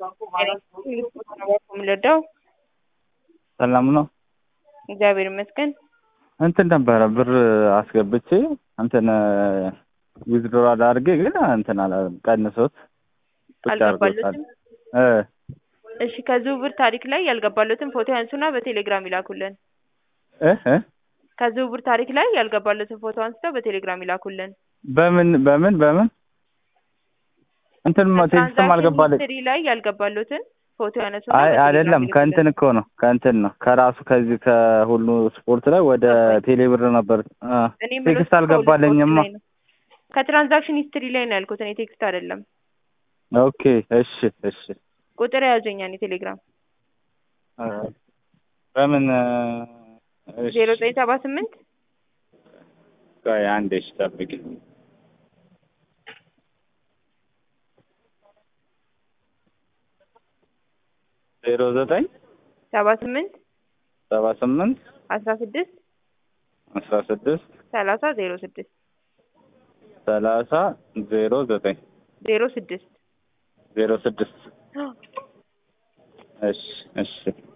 ምልዳው ሰላም ነው። እግዚአብሔር ይመስገን። እንትን ነበረ ብር አስገብቼ እንትን ዊዝድሮ አድርጌ ግን እንትን አላ ቀንሶት ብቻ አድርጎታል። አልገባለትም። እ እሺ ከዝውውር ታሪክ ላይ ያልገባለትን ፎቶ ያንሱና በቴሌግራም ይላኩልን። እ እ ከዝውውር ታሪክ ላይ ያልገባለትን ፎቶ አንስተው በቴሌግራም ይላኩልን። በምን በምን በምን እንትን ቴክስትም ትራንዛክሽን አልገባለች። ሂስትሪ ላይ ያልገባለትን ፎቶ ያነሱና አይ በቴሌግራም አይደለም፣ ይልኩልን። ከእንትን እኮ ነው ከእንትን ነው ከራሱ ከዚህ ከሁሉ ስፖርት ላይ ወደ ቴሌብር ነበር። አ እኔ የምለው ቴክስት ከሁሉ አልገባለኝማ። ስፖርት ላይ ነው። ከትራንዛክሽን ሂስትሪ ላይ ነው ያልኩት እኔ ቴክስት አይደለም። ኦኬ እሺ እሺ ቁጥር የያዘኛ እኔ ቴሌግራም አ በምን እሺ ዜሮ ዘጠኝ ሰባ ስምንት ቆይ አንዴ እሺ ጠብቂ። ዜሮ ዘጠኝ ሰባ ስምንት ሰባ ስምንት አስራ ስድስት አስራ ስድስት ሰላሳ ዜሮ ስድስት ሰላሳ ዜሮ ዘጠኝ ዜሮ ስድስት ዜሮ ስድስት እሺ እሺ